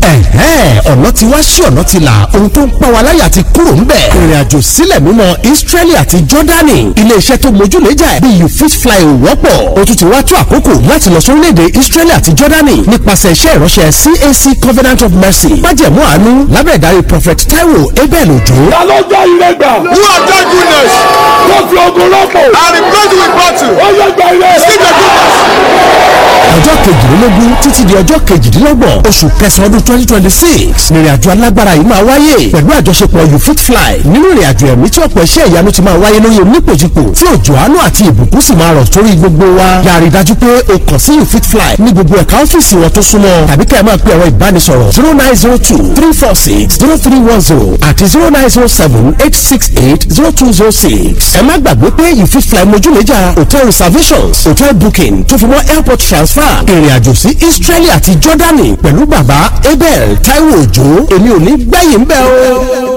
ẹ̀hẹ́n ọ̀nà ti wá sí ọ̀nà ti là ohun tó ń pa wa láyà ti kúrò ń bẹ̀. ìrìn àjò sílẹ̀ mímọ́ Israeli àti Jordani iléeṣẹ́ tó mójúlẹ́jà ẹ̀ bí you fit fly ò wọ́pọ̀ o tún ti wá tó àkókò láti lọ sórílẹ̀-èdè Israeli àti Jordani nípasẹ̀ iṣẹ́ ìránṣẹ́ CAC Covenant of Mercy májẹ̀mú àánú lábẹ́ ìdarí Prophet Taiwo Abel Ojo. ta ló jẹ́ ire gbà. Who have done goodness wọ́n fi ogun rọ́pò. and replaced with battle? ó yẹ gba ire. Receive the goodness. ọjọ́ kejìlélógún títí di ọjọ́ kejìdínlọ́gbọ̀n oṣù kẹsàn-án ọdún twenty twenty six nírìn àjò alágbára yìí máa wáyé pẹ̀lú àjọṣepọ̀ you fit fly nínú ìrìn àjò ẹ̀mí tí ọ̀pọ̀ iṣẹ́ ìyanu ti máa wáyé lóye onípòjìpò tí òjò àánú àti ìbùkún sì máa rọ̀ sórí gbogbo wa yàrá ìdájú pé o kàn sí you fit fly ní gbogbo ẹ̀ka ọ́fíìsì wọn tó súnmọ́ tàbí kẹ́ ẹ máa pe ẹ̀rọ ìbánisọ̀rọ̀ zero nine zero two three four six zero three one zero àti zero nine zero seven eight six eight zero two zero six ẹ má gbàgbé pé you fit fly mojúlẹ́jà hotel reservations hotel booking tó fi mọ́ airport transfer ìrìn àjò sí Israeli àti Jordani pẹ̀lú bàbá Abel Taiwo Òjó èmi ò ní gbẹ̀yìn bẹ́ẹ̀ o.